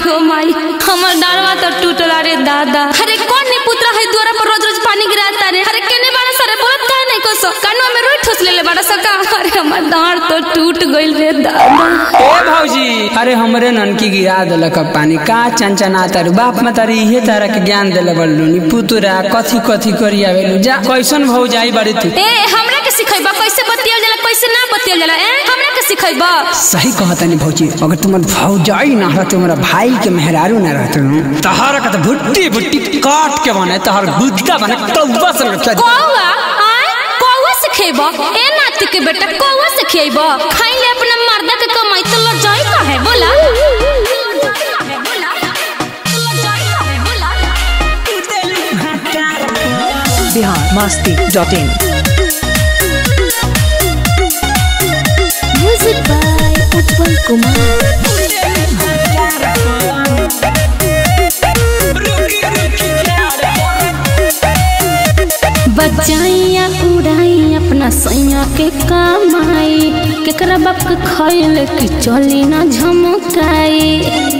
हो माई हमर डारवा तो टूटला रे दादा अरे कौन ने पुत्रा है द्वारा पर रोज रोज पानी गिराता रे अरे केने बाड़ा सारे बोलत का नहीं को सो कानवा में रोई ठोस लेले बाड़ा सका अरे हमर डार तो टूट गइल रे दादा ए भौजी अरे हमरे ननकी गिरा देलक अब पानी का चंचना तारू बाप में तारी इहे तारा के ज्ञान देले बल्लू नी पुतरा कथी कथी करी आवेलू जा कैसन भौजाई बड़ी तू ए हमरा के सिखैबा कैसे बतियल जाला कैसे ना बतियल जाला ए हमरा के सिखैबा सही कहतनी भौजी अगर तुम्हार भौजाई ना रहते तुम्हारा भाई के मेहरारू ना रहते न तहरा का तो भुट्टी भुट्टी काट के बने तहर गुद्दा बने कौवा से रखा कौवा आय कौवा से खेबा ए नाती के बेटा कौवा से खेबा खाई ले अपना मर्दा के कमाई तो ल जाई का है बोला Bihar Masti dot in music by Utpal Kumar बचाइया उड़ाई अपना सैया के कमाई केकरा बाप के खैल कि चली ना झमकाई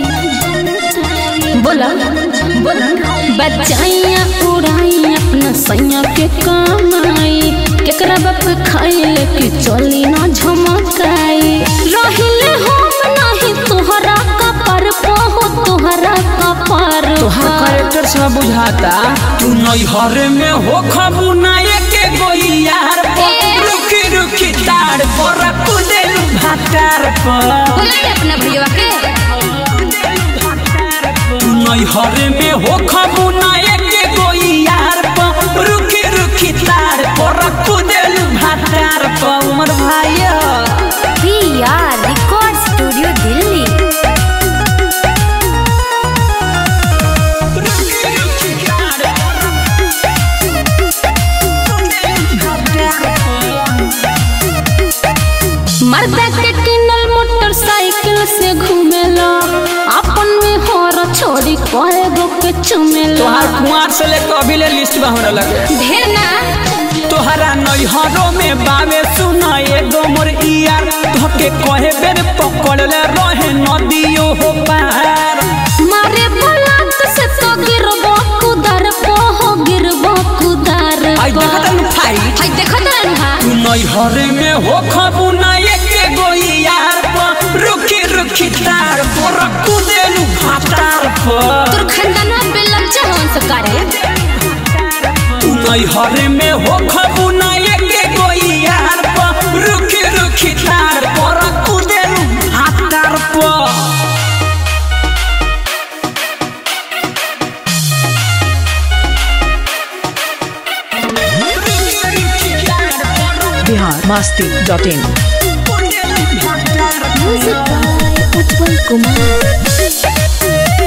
बोला बोला बचाइया उड़ाई अपना सैया के कमाई केकरा बाप के खैल कि चली ना झमकाई रहिले हम नहीं तोहरा कपर पहो तोहरा कपर तोहर करेक्टर से बुझाता तू नैहर में हो खबू ना एके गोई यार पर रुकी रुकी तार पर कुदेलू भातार पर बोला रे अपना भैया के तू नैहर में हो खबू ना एके गोई यार पर रुकी रुकी तार पर कुदेलू भातार पर उमर भाई पिया रिकॉर्ड स्टूडियो दिल्ली मर्दा के किनल मोटरसाइकिल से घूमेला अपन में होर छोड़ी कहे गो के चुमेला तोहार कुमार से ले कभी ले लिस्ट बा हमरा लगे ढेर ना तोहरा नैहरों में बावे सुना एगो मोर इयार धोके कहे बेर पकड़ले रहे नदियो हो पार मारे बलात से तो गिरबो कुदर को हो गिरबो कुदर आई को। देखत न फाइट हाय देखत रहन हा तू नैहर में हो खबू ना एके गो यार पर रुकी रुकी तार पर कुदेलू भातार पर तोर खानदानवा बेलम चाहन से करे तू नैहर में हो खबू ना एके गो यार पर रुकी रुकी तार पर कुदेलू भातार पर Bihar Masti dot in music by Utpal Kumar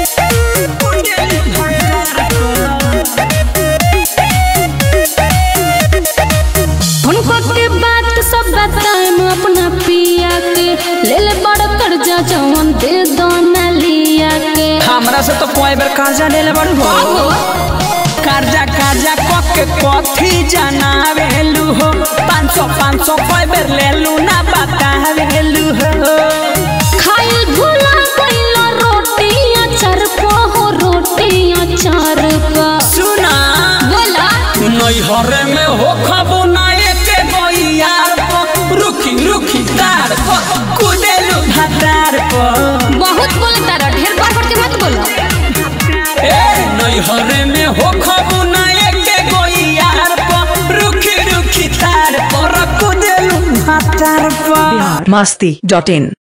हुनको के बात सब बताएम अपना पिया के ले ले बड़ कर्जा जवन दे दो ना लिया के हमरा से तो कोई बेर कर्जा लेले बड़ू हो कर्जा कर्जा कक के कथी जनावेलू हो पाँच सौ पाँच सौ कोई बेर लेलू ना बतावेलू हो खाइल भूला गइलो रोटी अचार को हो रोटी अचार का सुना बोला तू नैहर में हो खबू ना एके यार पर रुकी रुकी तार पर कुदेलू भातार पर बहुत बोलता रह ढेर बार बार के मत बोलो ए नैहर में हो खबू ना एके यार पर रुकी रुकी तार पर कुदेलू भातार पर बिहार मस्ती डॉट इन